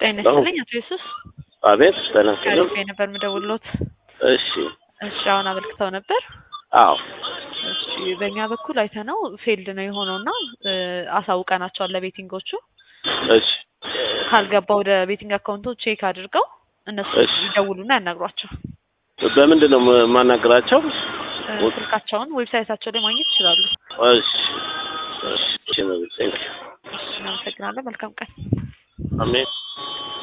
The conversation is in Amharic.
ጤና ይስጥልኝ አቶ ኢየሱስ አቤት ጤና ይስጥልኝ። ከልቤ ነበር የምደውልዎት። እሺ እሺ አሁን አመልክተው ነበር። አዎ እሺ በእኛ በኩል አይተነው ፌልድ ነው የሆነውና እ አሳውቀናቸዋል ለቤቲንጎቹ እሺ ካልገባ ወደ ቤቲንግ አካውንቶ ቼክ አድርገው እነሱ እሺ። ይደውሉና ያናግሯቸው። በምንድን ነው የማናገራቸው? እ ስልካቸውን ዌብሳይታቸው ላይ ማግኘት ይችላሉ። እሺ እሺ ቴንክ እሺ እናመሰግናለን። መልካም ቀን። አሜን